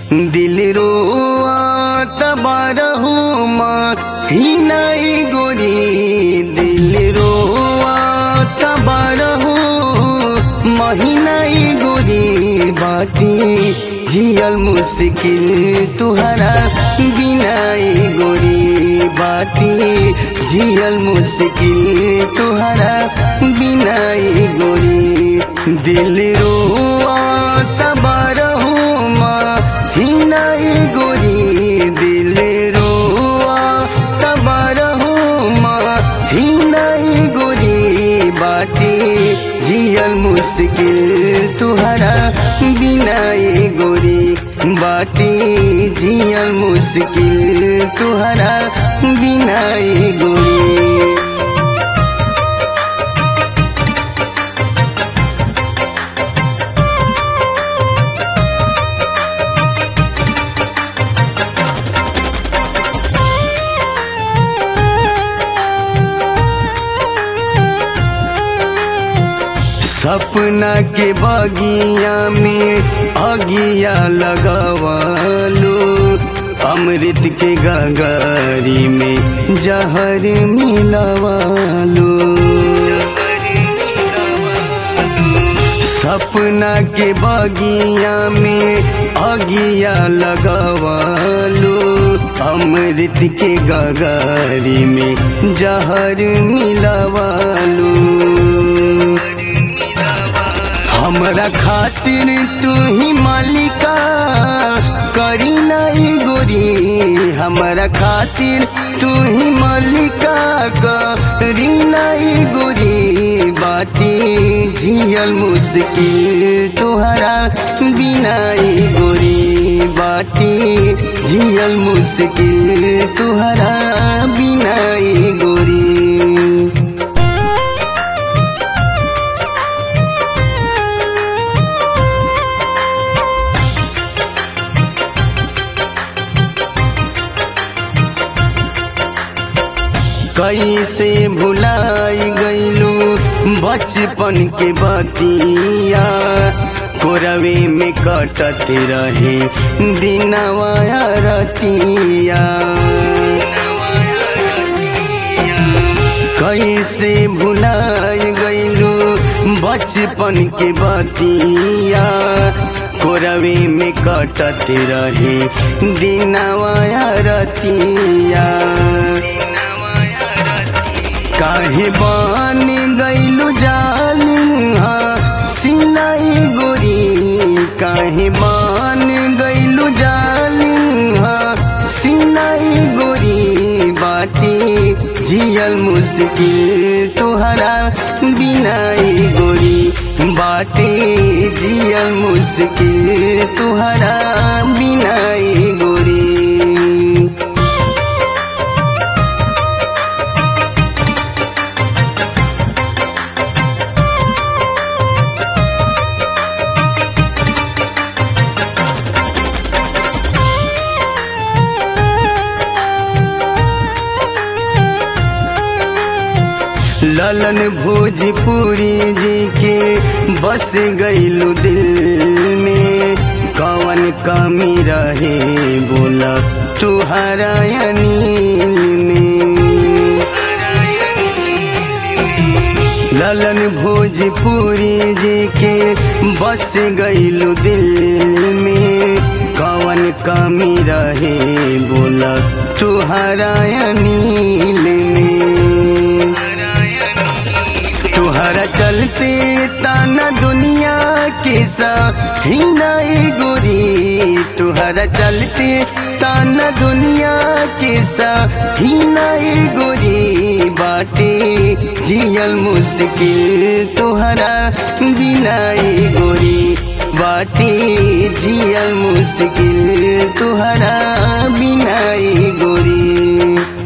दिल रोआ तबारहू माँ ही नाई गोरी दिल रोआ तबारहू महीनाई गोरी बाटी जियल मुश्किल तुहरा बिनाई गोरी बाटी जियल मुश्किल तुहरा बिनाई गोरी दिल रोआ तबारहू माँ ही नाई गोरी दिल रोआ तबारहू माँ ही नाई गोरी बाटी जियल मुश्किल तुहरा बिनाई गोरी बाटी जियल मुश्किल तुहरा बिनाई गोरी सपना के बगिया में अगिया लगवालो अमृत के गगारी में जहर मिलवालो सपना के बगिया में अगिया लगवालो अमृत के गगारी में जहर मिलवालो हमरा खातिर तू ही मालिका करी नहीं गोरी हमरा खातिर तू ही मालिका करी नहीं गोरी बाटी जियल मुश्किल तुहरा बिनाई गोरी बाटी जियल मुश्किल तुहरा बिनाई गोरी कैसे भुलाई गईलू बचपन के बतिया कोरवे में कटत रहे दिनवा रतिया कैसे भुलाई गईलू बचपन के बतिया कोरवे में कटत रहे दिनवा रतिया काहे बन गईलू जालिहा सिनाई गोरी काहे बन गईलू जालिहा सिनाई गोरी बाटी जियल मुश्किल तुहरा बिनाई गोरी बाटी जियल मुश्किल तुहरा बिनाई गोरी ललन भोजपुरी जी के बस गईलू दिल में कवन कमी रहे बोला तुहरा अनिल में ललन भोजपुरी जी के बस गईलू दिल में कवन कमी रहे बोला तुहरा अनिल में तुहरा चलते ताना दुनिया के ही नहीं गोरी तुहरा चलते ताना दुनिया के ही नहीं गोरी बाटे जियल मुश्किल तुहरा बिनाई गोरी बाटे जियल मुश्किल तुहरा बिनाई गोरी